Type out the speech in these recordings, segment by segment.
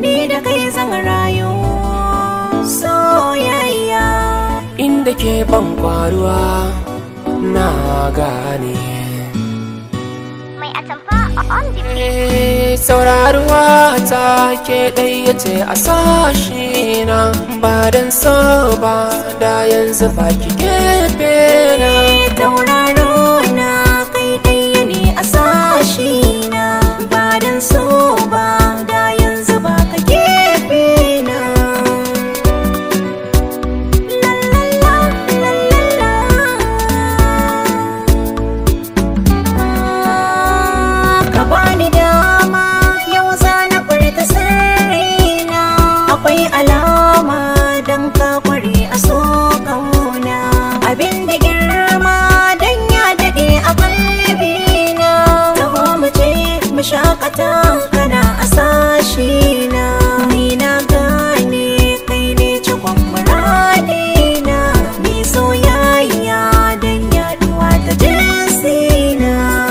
ni da kai zan rayu soyayya inda ke ban kwaruwa na gane Mai atamfa on the Eh, sauraruwa ta ke ɗaya ce a sashi na ba don so ba da yanzu ba ki gefe na tauraro na kai ɗaya ne a sashi na ba dan so ba da yanzu ba ka gefe na lalala lalala ka bani dama yau za na furta sirrina akwai alama dan ka kware a so kauna abin da girma dan ya daɗe a kalbina taho mu je mu shakata kana a sashi na ni na gane kai ne cikon muradina ni soyayya dan yaduwa ta jinsina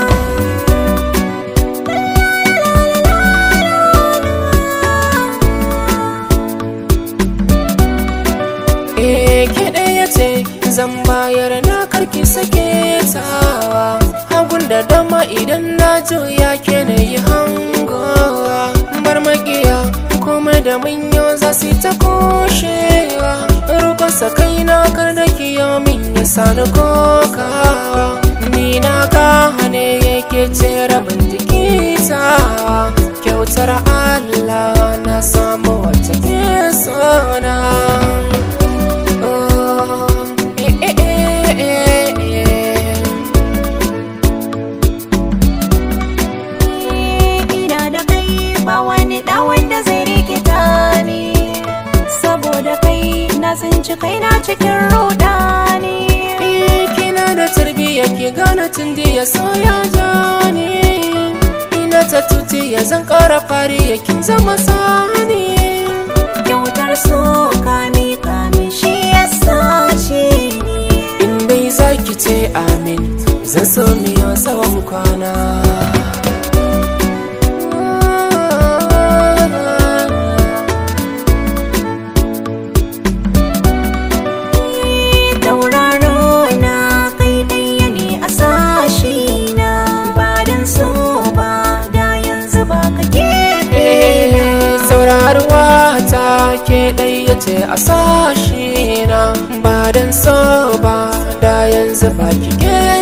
Eh, ke ɗaya ce zan bayar na karki sake tawa hagun da dama idan na juya ke na yi hangowa bar makiya komai da manyo za su ta kushewa rukun sakai na kar da kiyo min ya sani kokawa ni na gane yake ce rabin jiki tawa kyautar Allah na samu wata ke sona ina da kai ba wani da wanda zai rikita ni saboda kai na tsinci kaina cikin rudani kina da tarbiyya ki gane tun ya soya jani ina ta tuti ya zan kara fari ya kin zama sani kyautar so kami kami shi ya sace ni in dai zaki ce amin zan so miyo tsawon kwana tauraro na kai ɗaya ne a sashi na ba dan so ba da yanzu ba ka gefe na sauraruwa ta ke ɗaya ce a sashi na ba don so ba da yanzu ba ki ke